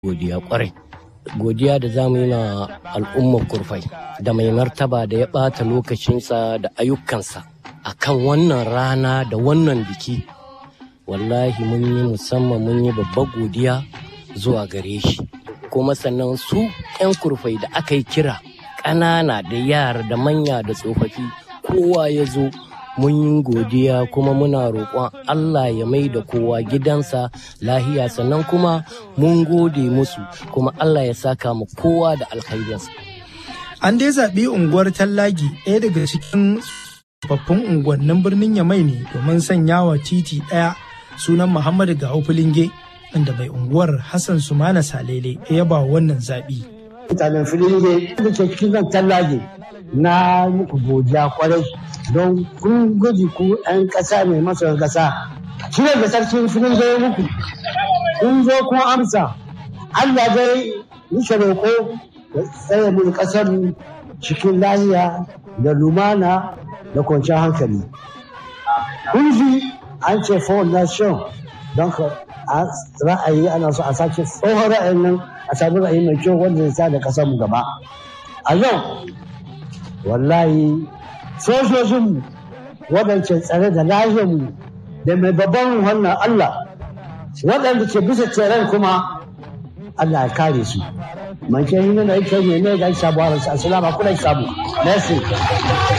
godiya kwarai godiya da za mu yi na al'ummar kurfai da mai martaba da ya ɓata lokacinsa da ayyukansa a kan wannan rana da wannan biki wallahi mun yi musamman mun yi babbar godiya zuwa gare shi kuma sannan su 'yan kurfai da aka yi kira ƙanana da yara da manya da tsofaffi kowa ya zo mun yi godiya kuma muna roƙon Allah ya mai da kowa gidansa lahiya sannan kuma mun gode musu kuma Allah ya saka mu kowa da alkhairinsa. An dai zaɓi unguwar Tallagi ɗaya daga cikin tsofaffin unguwannin birnin Yamai ne domin sanya wa titi ɗaya sunan Muhammadu Gawo Filinge inda mai unguwar Hassan Sumana Salele ya yaba wannan zaɓi. Mutanen Filinge da ke cikin nan Tallagi na muku godiya kwarai don kun guji ku 'yan ƙasa mai masoyan ƙasa. Shi da sarkin filin zai muku. Kun zo kun amsa. Allah dai nishe roƙo da tsaye mun ƙasar cikin lahiya da lumana da kwanciyar hankali. Kun ji an ce nation don ka ra'ayi ana so a sake tsohon ra'ayin nan a sami ra'ayi mai kyau wanda ya sa da ƙasar mu gaba. A yau wallahi sojojinmu waɗanda tsare da lahiyarmu da mai babban wannan Allah waɗanda ke bisa tseren kuma Allah ya kare su. Manke yi nuna ike ne ne ga sabuwar assalamu alaikum sabu. Merci.